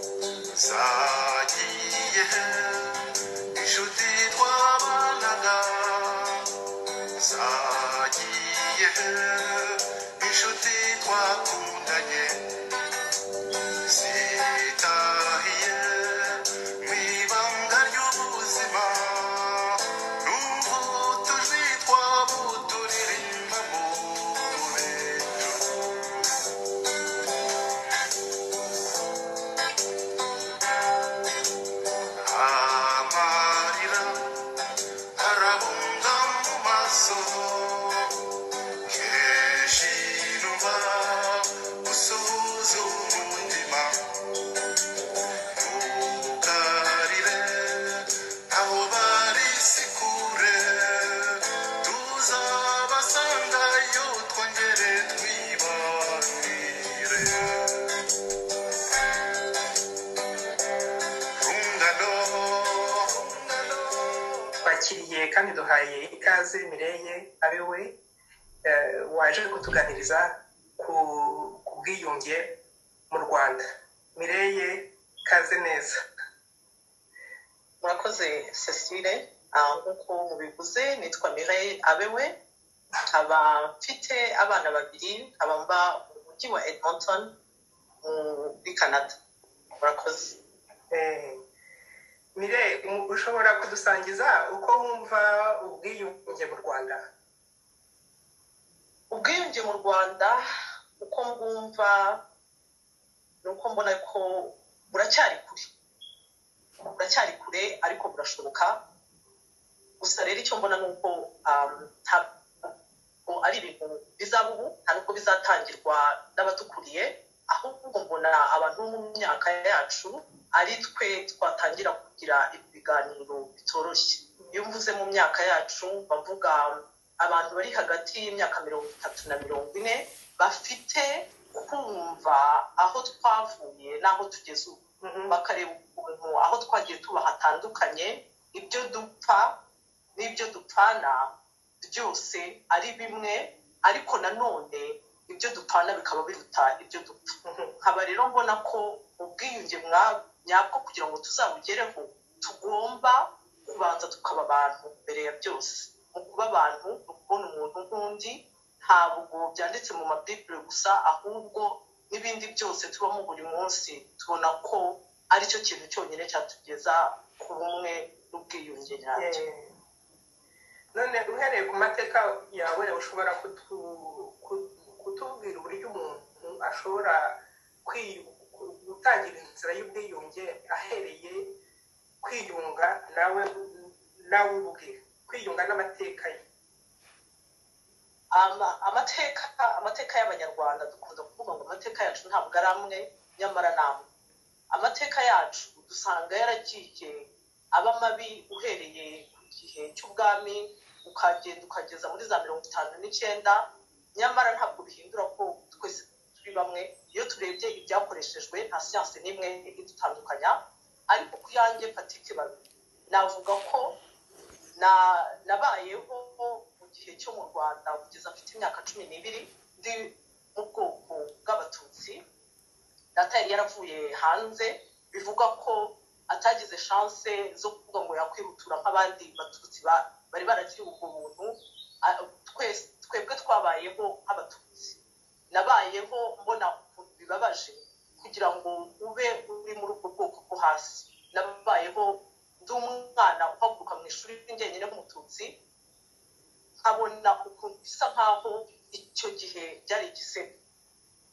さあ言え一緒でとばながさあ言え一緒でとくんだねせたいえみばんがよぶせまうんぼとりとぼとりりまぼとれ amarira arabunga mu maso keshinuva usuhuza umutima tukarire aho bari si kure tuzabasangayo twongere twibanire rungano twakiriye kandi duhaye ikaze mireye ari we eh, waje kutuganiriza ku ku bwiyunge mu rwanda mireye kaze neza murakoze cecile Ah, nk'uko mubivuze nitwa mireille abewe nkaba mfite abana babiri nkaba mba mu mujyi wa edmonton mu- muri canada murakoze Eh, mire u- ushobora kudusangiza uko wumva ubwiyunge mu rwanda ubwiyunge mu rwanda uko mbwumva ni uko mbona ko buracyari kure buracyari kure ariko burashoboka gusa rero icyo mbona ni uko um, ntabwo ari ibintu bizaba ubu nta n'uko bizatangirwa n'abatukuriye ahubwo mbona abantu bo mu myaka yacu ari twe twatangira kugira ibi biganiro bitoroshye iyo mvuze mu myaka yacu bavuga abantu bari hagati y'imyaka mirongo itatu na mirongo ine bafite kumva aho twavuye n'aho tugeze ubu Mhm. bakareba ukuntu aho twagiye tuba hatandukanye ibyo dupfa n'ibyo dupfana byose ari bimwe ariko nanone ibyo dupfana bikaba biruta ibyo dupfa Mhm. nkaba rero mbona ko ubwiyunge mwa- nyabwo kugira ngo tuzabugereho tugomba kubanza tukaba abantu mbere ya byose mu kuba abantu mu kubona umuntu nk'undi ntabwo byanditse mu mabibure gusa ahubwo n'ibindi byose tubamo buri munsi tubona ko ari cyo kintu cyonyine cyatugeza ku bumwe n'ubwiyunge nyabyo Eh, none uhereye ku mateka yawe ushobora kutu- ku- kutubwira uburyo umuntu ashobora kwi- ku- gutangira inzira y'ubwiyunge ahereye kwiyunga nawe nawe ubwe kwiyunga n'amateka ye ama amateka amateka y'abanyarwanda dukunda kuvuga ngo amateka yacu ntabwo ari amwe nyamara ni amwe amateka yacu dusanga yaragiye aba mabi uhereye ku gihe cy'ubwami ukagenda ukageza muri za mirongo itanu n'icyenda nyamara ntabwo bihindura ko twese turi bamwe iyo turebye ibyakoreshejwe nta siyansi n'imwe idutandukanya ariko ku yanjye patike babi navuga ko na nabayeho mu gihe cyo mu rwanda kugeza mfite imyaka cumi n'ibiri ndi mu bwoko bw'abatutsi data yari yaravuye hanze bivuga ko atagize chance zo kuvuga ngo yakwihutura nk'abandi batutsi ba- bari baragiye ubwo buntu A- twese twebwe twabayeho nk'abatutsi nabayeho mbona ukuntu bibabaje kugira ngo ube uri muri ubwo bwoko bwo hasi nabayeho ndi umwana uhaguruka mu ishuri njyenyine nk'umututsi nkabona ukuntu bisa nk'aho icyo gihe byari igisebe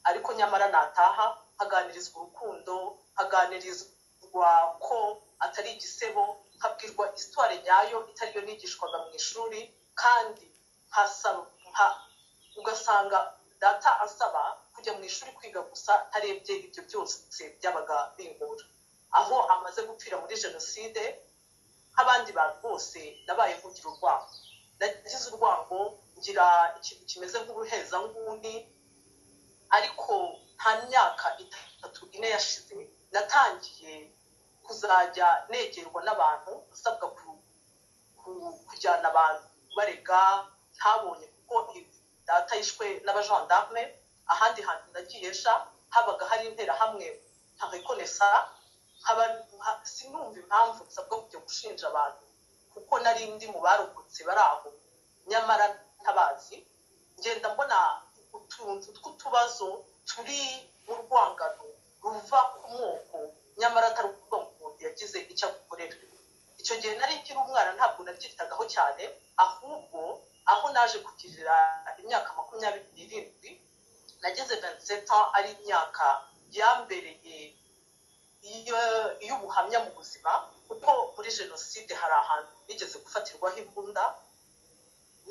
ariko nyamara nataha haganirizwa urukundo haganirizwa ko atari igisebo nkabwirwa isitware nyayo itari yo nigishwaga mu ishuri kandi nkasaba nka- ugasanga data asaba kujya mu ishuri kwiga gusa ntarebye ibyo byose byabaga bingora aho amaze gupfira muri jenoside nk'abandi bantu bose nabaye nkugira urwango nagize urwango ngira ikintu kimeze nk'ubuhezanguni ariko nta myaka itatu ine yashize natangiye kuzajya negerwa n'abantu asabwa ku- ku- kujyana abantu barega ntabonye kuko data yishwe n'abajandarme ahandi hantu nagiye sha habaga hari interahamwe nta rekonesa nkaba nka- sinumva impamvu nsabwa kujya gushinja abantu kuko nari ndi mu barokotse bari aho nyamara ntabazi ngenda mbona utuntu tw'utubazo turi mu rwangano ruva ku moko nyamara atari ukuvuga ngo umuntu yagize icyo agukorera icyo gihe nari nkiri umwana ntabwo nabyitagaho cyane ahubwo aho naje kugirira imyaka makumyabiri n'irindwi nageze ganseta ari imyaka yambereye iyo- iy'ubuhamya mu buzima kuko muri jenoside hari ahantu nigeze gufatirwaho imbunda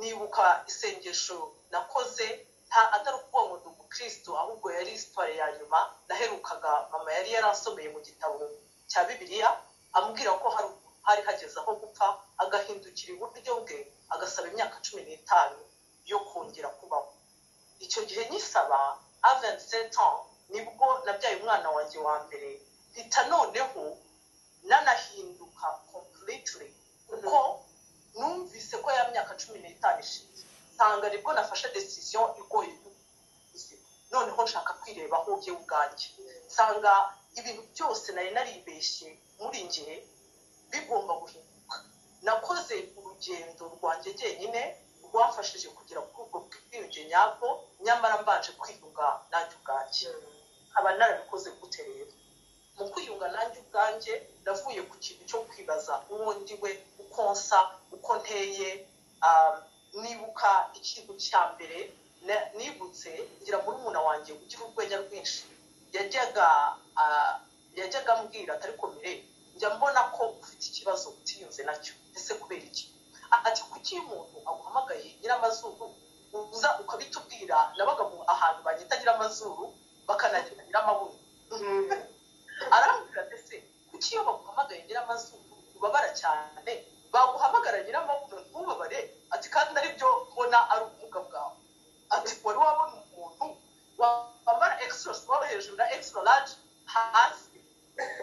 nibuka isengesho nakoze nta atari ukuvuga ngo ndi umukristo ahubwo yari isitware ya nyuma naherukaga mama yari yaransomeye mu gitabo cya bibiliya amubwira ko hari hari hageze aho gupfa agahindukira iburyo bwe agasaba imyaka cumi n'itanu yo kongera kubaho icyo gihe nyisaba avensetan nibwo nabyaye umwana wanjye wa mbere mpita noneho nanahinduka completely kuko numvise ko ya myaka cumi n'itanu ishize nsanga nibwo nafashe decision igoye y'ubuzima. noneho nshaka kwirebaho jye ubwanjye nsanga ibintu byose nari naribeshye muri njye bigomba guhinduka nakoze urugendo rwanjye jyenyine rwamfashije kugera kuri ubwo bwiyunge nyabwo nyamara mbanje kwiyunga nanjye ubwanjye nkaba narabikoze gute rero mu kwiyunga nanjye ubwanjye navuye ku kintu cyo kwibaza uwo ndi we uko nsa uko nteye um, nibuka ikintu cya mbere na- nibutse ngira murumuna wanjye ugira urwenya rwinshi yajyaga ah, yajyaga ambwira ati ariko mire njya mbona ko ufite ikibazo utiyunze nacyo ese kubera iki A- ati kuki iyo umuntu aguhamagaye nyiramazuru uza ukabitubwira nabaga mu ahantu banyita nyiramazuru bakanagira nyiramabuno arambwira ndetse kuki iyo baguhamagaye nyiramazuru ubabara cyane baguhamagara nyiramabuno ntubabare ati kandi aribyo mbona ari ubumuga bwawe ati wari wabona umuntu wa- wambara extra small hejuru na extra large hasi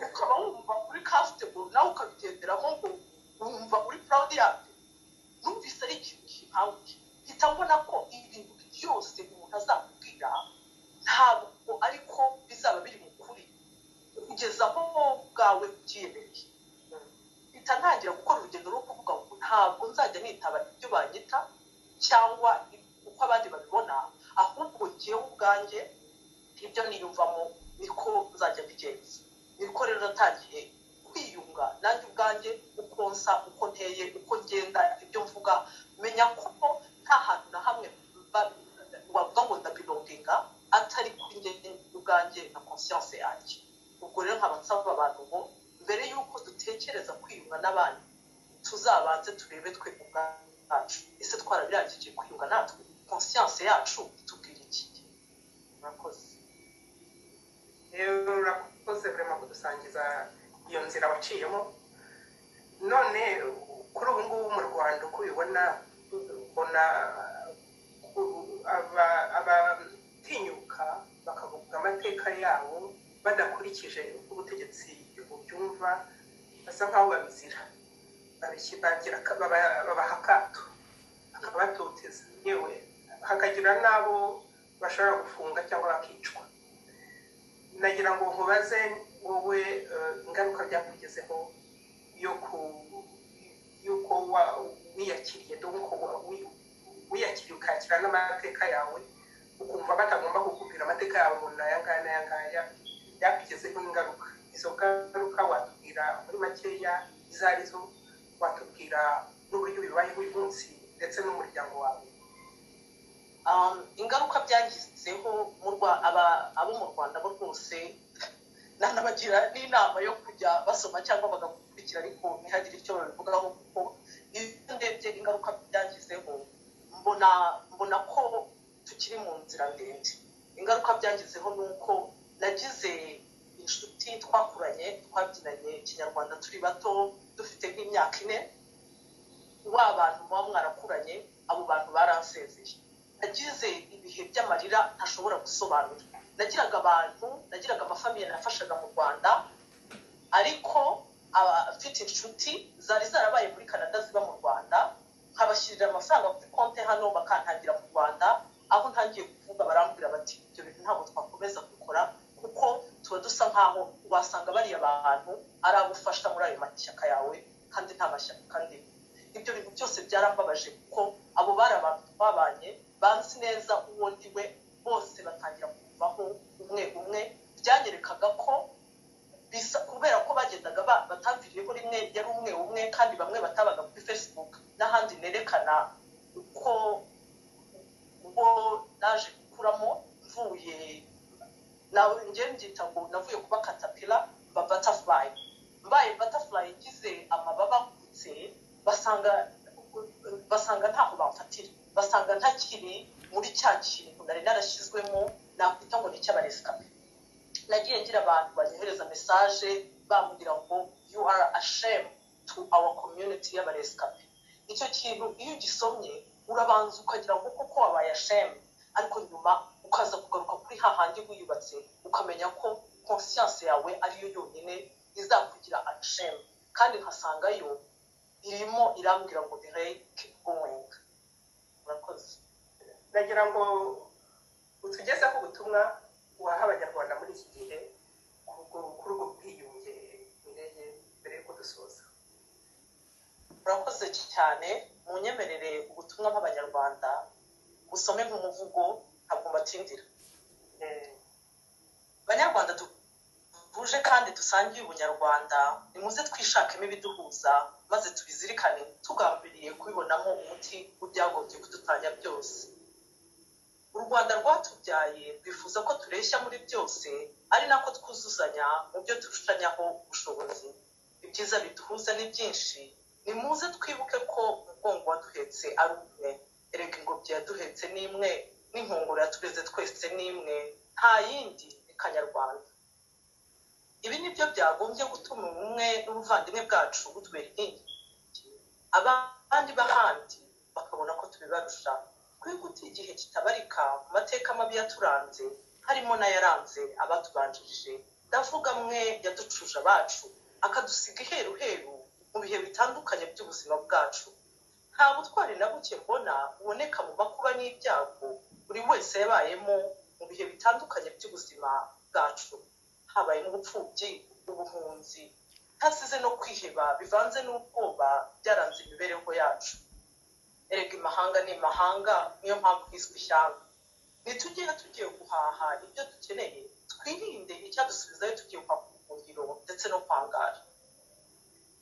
ukaba wumva uri comfortable nawe ukabigenderamo ngo wumva uri proud yabyo numvise ari ikintu kimpawuye mpita mbona ko ibintu byose umuntu azakubwira ntabwo ariko bizaba biri mu kuri kugeza aho wowe ubwawe ubyiyemereye mpita ntangira gukora urugendo rwo kuvuga ngo ntabwo nzajya nitaba ibyo banyita cyangwa uko abandi babibona ahubwo njyewe ubwanjye ibyo niyumvamo niko nzajya mbigenza niko rero natangiye kwiyunga nanjye ubwanjye uko nsa uko nteye uko ngenda ibyo mvuga menya ko nta hantu na hamwe ba- wavuga ngo ndabirondinga atari kuri njye ubwanjye na conscience yanjye ubwo rero nkaba nsaba abantu ngo mbere y'uko dutekereza kwiyunga n'abandi tuzabanze turebe twe ubwacu ese twarabirangije kwiyunga natwe conscience yacu itubwira iki murakoze rero urakoze burema kudusangiza iyo nzira waciyemo none kuri ubu ngubu mu rwanda uko ubibona ubona ku- aba- abatinyuka bakavuga amateka yabo badakurikije uko ubutegetsi bubyumva basa nk'aho babizira babiki- bagira aka- baba- babaha akato bakabatoteza yewe hakagira n'abo bashobora gufunga cyangwa bakicwa nagira ngo nkubaze wowe eh, ingaruka byakugezeho yo ku y'uko wa- wiyakiriye donko wiyakiriye ukakira n'amateka yawe ukumva batagomba kukubwira amateka yawe ngo ni aya ngaya n'aya ngaya byakugezeho ingaruka izo ngaruka watubwira muri makeya izo ari zo watubwira n'uburyo bibayeho uyu munsi ndetse n'umuryango wawe um, ingaruka byagizeho mu Rwa- aba- abo mu rwanda bo rwose nanabagira n'inama yo kujya basoma cyangwa bagakurikira ariko ntihagire icyo babivugaho kuko iyo ndebye ingaruka byagizeho mbona mbona ko tukiri mu nzira ndende ingaruka byagizeho ni uko nagize inshuti twakuranye twabyinanye ikinyarwanda turi bato dufite nk'imyaka ine wa bantu muba mwarakuranye abo bantu baransezeye nagize ibihe by'amarira ntashobora gusobanura nagiraga abantu nagiraga amafamiye nafashaga mu rwanda ariko aba- afite inshuti zari zarabaye muri canada ziba mu rwanda nkabashyirira amafaranga kuri konti hano bakantangira mu rwanda aho ntangiye kuvuga barambwira bati ibyo bintu ntabwo twakomeza kubikora kuko tura- tuba dusa nk'aho wasanga bariya bantu ari abo ufasha muri ayo mashyaka yawe kandi nta mashyaka ndimo ibyo bintu byose byarambabaje kuko abo bari abantu twabanye banzi neza uwo ndi we bose batangira kuvaho umwe umwe byanyerekaga ko bisa kubera ko bagendaga bataviriyeho rimwe yari umwe umwe kandi bamwe batabaga kuri facebook n'ahandi nerekana uko uwo naje gukuramo mvuye nawe njye mbyita ngo navuye kuba katapila mba butterfly mbaye butterfly igize amababa akutse basanga basanga ntaho bamfatira basanga ntakiri muri cya kintu nari narashyizwemo nakwita ngo ni icy'abaresikape nagiye ngira abantu banyohereza mesaje bambwira ngo you are a shame to our community y'abaresikape icyo kintu iyo ugisomye urabanza ukagira ngo koko wabaye asheme ariko nyuma ukaza kugaruka kuri hahandi wiyubatse ukamenya ko konsiyanse yawe ariyo yonyine izakugira asheme kandi nkasangayo irimo irambwira ngo direke gowenga murakoze ndagira ngo utugezeho ubutumwa waha abanyarwanda muri iki gihe kuri ubwo bwiyunge indege mbere y'uko dusoza murakoze cyane munyemerere ubutumwa nk'abanyarwanda busome nk'umuvugo ntabwo mbatindira banyarwanda duhuje kandi dusangiye ubunyarwanda nimuze twishakemo ibiduhuza maze tubizirikane tugambiriye kubibonamo umuti w'ibyagombye kudutanya byose u rwanda rwatubyaye twifuza ko tureshya muri byose ari nako twuzuzanya mu byo turushanyaho ubushobozi ibyiza biduhuza ni byinshi nimuze twibuke ko umugongo waduhetse ari umwe erega ingobyi yaduhetse ni imwe n'inkongoro yatureze twese ni imwe nta yindi ni kanyarwanda ibi ni byo byagombye gutuma ubumwe n'ubuvandimwe bwacu butubera inkingi abandi b'ahandi bakabona ko tubibarusha twihutiye igihe kitabarika mu mateka mabi yaturanze harimo n'ayaranze abatubanjirije ndavuga mwe yaducuje abacu akadusiga iheruheru mu bihe bitandukanye by'ubuzima bwacu nta butwari na buke mbona buboneka mu makuba n'ibyago buri wese yabayemo mu bihe bitandukanye by'ubuzima bwacu habayemo ubupfubyi ubuhunzi hasize no kwiheba bivanze n'ubwoba byaranze imibereho yacu erega imahanga ni imahanga niyo mpamvu hiswe ishyanga nitugere tugiye guhaha ibyo dukeneye twirinde icyadusubizayo tugiye kwaka ubuhungiro ndetse no kwangara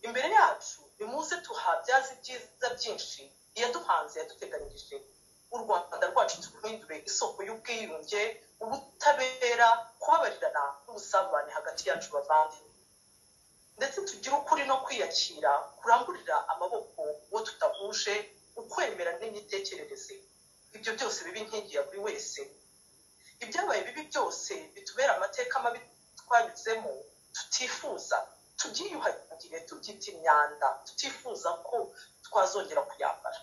imbere yacu nimuze tuhabyaza ibyiza byinshi iyaduhanze yaduteganyirije u rwanda rwacu turwindure isoko y'ubwiyunge ubutabera kubabarirana n'ubusabane hagati yacu bavande ndetse tugire ukuri no kwiyakira kurangurira amaboko uwo tudahuje ukwemera n'imitekerereze ibyo byose biba inkingi ya buri wese ibyabaye bibi byose bitubera amateka mabi twanyuzemo tutifuza tubyiyuhagire tubyita imyanda tutifuza ko twazongera kuyambara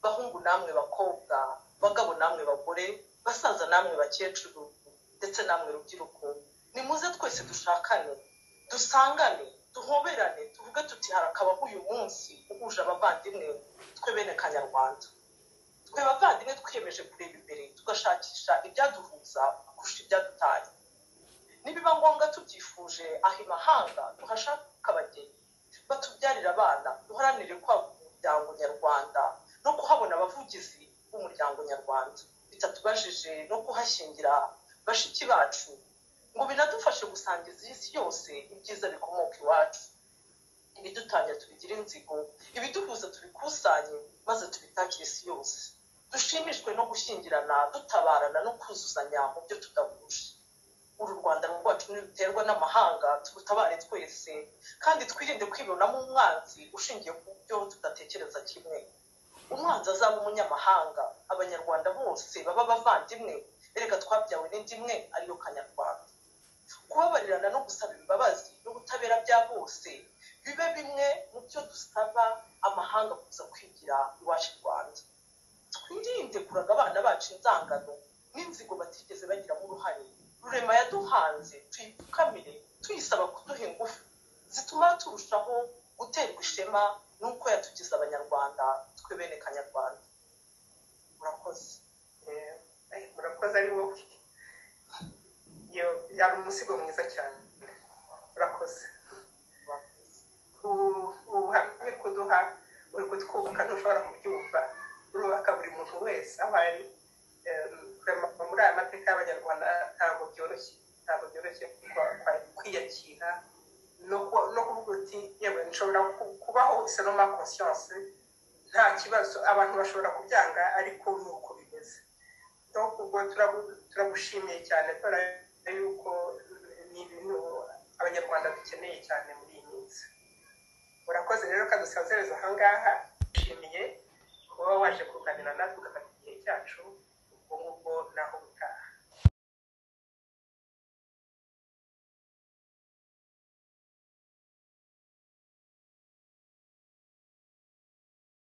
bahungu namwe bakobwa bagabo namwe bagore basaza namwe bakecuru ndetse namwe rubyiruko nimuze twese dushakane dusangane duhoberane tuvuge tuti harakabaho uyu munsi uhuje abavandimwe twe bene kanyarwanda twe bavandimwe twiyemeje kureba imbere tugashakisha ibyaduhuza kurusha ibyadutanya nibiba ngombwa tubyifuje aho imahanga tuhashaka abageni batubyarira abana duharanire kwagura umuryango nyarwanda no kuhabona abavugizi b'umuryango nyarwanda bitatubajije no kuhashingira bashiki bacu ngo binadufashe gusangiza isi yose ibyiza bikomoka iwacu ibidutanya tubigire inzigo ibiduhuza tubikusanye maze tubitakire isi yose dushimishwe no gushyingirana dutabarana no kuzuzanya mu byo tudahuje uru rwanda rwacu ntiruterwa n'amahanga turutabare twese kandi twirinde kwibonamo umwanzi ushingiye ku byo tudatekereza kimwe umwanzi azaba umunyamahanga abanyarwanda bose baba abavandimwe erega twabyawe n'indi imwe ariyo kanyarwanda kubabarirana no gusaba imbabazi n'ubutabera bya bose bibe bimwe mu byo dusaba amahanga kuza kwigira iwacu i rwanda twirinde kuraga abana bacu inzangano n'inzigo batigeze bagiramo uruhare rurema yaduhanze tuyipfukamire tuyisaba kuduha ingufu zituma turushaho guterwa ishema n'uko yatugize abanyarwanda twe bene kanyarwanda murakoze murakoze ari wowe iyo yaba umusigo mwiza cyane urakoze ubu- ubuhamya kuduha uri kutwubaka ntushobora kubyumva urubaka buri muntu wese aho ari Em, kurema muri aya mateka y'abanyarwanda ntabwo byoroshye ntabwo byoroshye kwa- kwa- kwiyakira no ku- no kuvuga uti yewe nshobora ku- kubaho wese no ma conscience nta kibazo abantu bashobora kubyanga ariko ni uko bimeze no ubwo turabu- turagushimiye cyane kubera yuko ni ibintu abanyarwanda dukeneye cyane muri iyi minsi urakoze rero kadusazereza aha ngaha nshimiye kuba waje kuganira natwe ugafata igihe cyacu